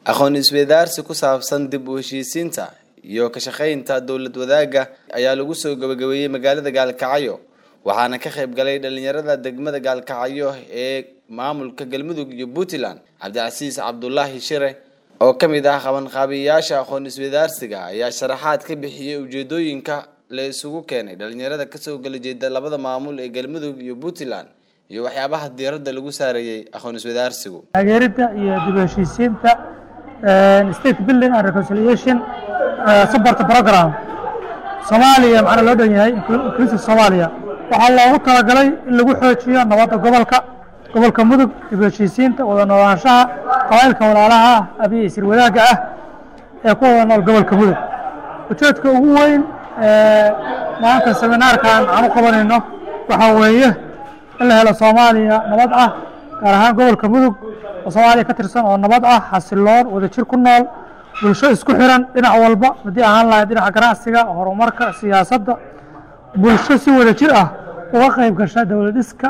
aqoon isweydaarsi ku saabsan dib u heshiisiinta iyo ka shaqaynta dowlad wadaagga ayaa lagu soo gabagabeeyey magaalada gaalkacyo waxaana ka qayb galay dhalinyarada degmada gaalkacyo ee maamulka galmudug iyo puntland cabdicasiis cabdulaahi shire oo ka mid ah qabanqaabiyayaasha aqoon isweydaarsiga ayaa sharaxaad ka bixiyey ujeedooyinka la isugu keenay dhalinyarada kasoo gala jeeda labada maamul ee galmudug iyo puntland iyo waxyaabaha diiradda lagu saareeyey aqoon isweydaarsigu taageeridda iyo dib u heshiisiinta state building and reconciliation support program soomaaliya maxaana loo dhan yahay inclusive soomaaliya waxaa loogu talagalay in lagu xoojiyo nabadda gobolka gobolka mudug dib u heshiisiinta wada noolaanshaha qabaylka walaalaha ah abiya isir wadaagga ah ee ku wada nool gobolka mudug ujeedka ugu weyn maanta seminaarkan aan u qabanayno waxaa weeye in la helo soomaaliya nabad ah gaar ahaan gobolka mudug oo soomaaliya ka tirsan oo nabad ah xasiloon wadajir ku nool bulsho isku xiran dhinac walba haddii ahaan lahayd dhinaca ganacsiga horumarka siyaasadda bulsho si wadajir ah uga qayb gasha dowlad dhiska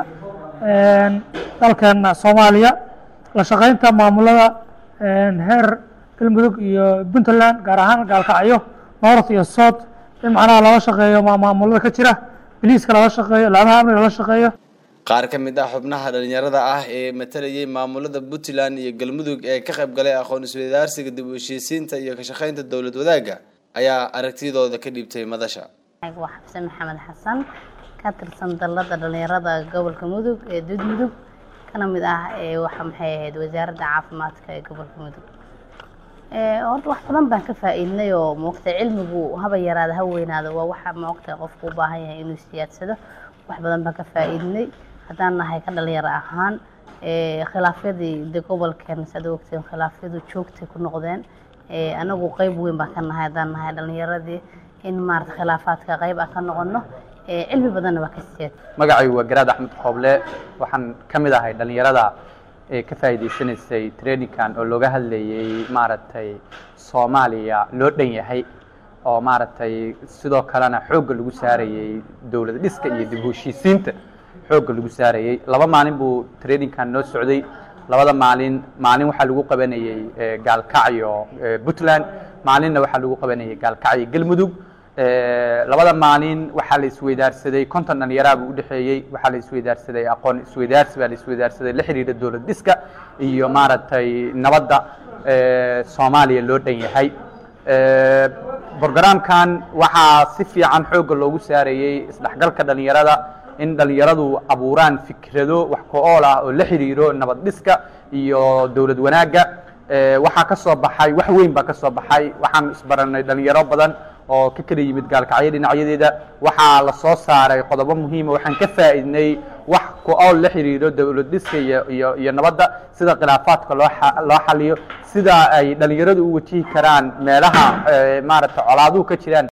dalkeena soomaaliya la shaqaynta maamulada heer galmudug iyo puntland gaar ahaan gaalkacyo north iyo south in macnaha lala shaqeeyo maamulada ka jira biliiska lala shaqeeyo laamaha amniga lala shaqeeyo qaar ka mid ah xubnaha dhalinyarada ah ee matalayay maamulada puntland iyo galmudug ee ka qayb galay aqoon isweydaarsiga dib u heshiisiinta iyo ka shaqaynta dowlad wadaagga ayaa aragtidooda ka dhiibtay madasha waa xabse maxamed xasan ka tirsan dalada dhalinyarada gobolka mudug ee dud mudug kana mid ah waxa maxay ahayd wasaaradda caafimaadka ee gobolka mudug horta wax badan baan ka faa-iidnay oo moogtay cilmigu haba yaraada ha weynaado waa waxa moogtay qofku u baahan yahay inuu siyaadsado wax badan baan ka faa-iidnay haddaan nahay ka dhalinyaro ahaan khilaafyadii de gobolkeen saad ogteen khilaafyadu joogtay ku noqdeen anagu qeyb weyn baan ka nahay haddaan nahay dhalinyaradii in maarata khilaafaadka qeyb aan ka noqono cilmi badanna waa ka siyaad magacaygu waa garaad axmed qooble waxaan ka mid ahay dhalinyarada ee ka faa'iidaysanaysay trainingkan oo looga hadlayay maaragtay soomaaliya loo dhan yahay oo maaragtay sidoo kalena xoogga lagu saarayey dowlad dhiska iyo dib u heshiisiinta xoogga lagu saarayey laba maalin buu trainingkan noo socday labada maalin maalin waxaa lagu qabanayey gaalkacyo puntland maalinna waxaa lagu qabanayay gaalkacyo galmudug labada maalin waxaa la isweydaarsaday konton dhalinyaraa buu udhexeeyey waxaa la isweydaarsaday aqoon isweydaarsi baa la isweydaarsaday la xidhiidha dowlad dhiska iyo maaragtay nabadda soomaaliya loo dhan yahay brogramkan waxaa si fiican xoogga loogu saarayey isdhexgalka dhalinyarada in dhalinyaradu abuuraan fikrado wax ko-ool ah oo la xidhiiro nabad dhiska iyo dowlad wanaagga waxaa ka soo baxay wax weyn baa ka soo baxay waxaan isbaranay dhalinyaro badan oo ka kala yimid gaalkacyo dhinacyadeeda waxaa la soo saaray qodobo muhiima waxaan ka faa'iidnay wax ku-ool la xidhiiro dowlad dhiska iyo iyo iyo nabadda sida khilaafaadka loo loo xaliyo sida ay dhalinyaradu u wajihi karaan meelaha maaragtay colaaduhu ka jiraan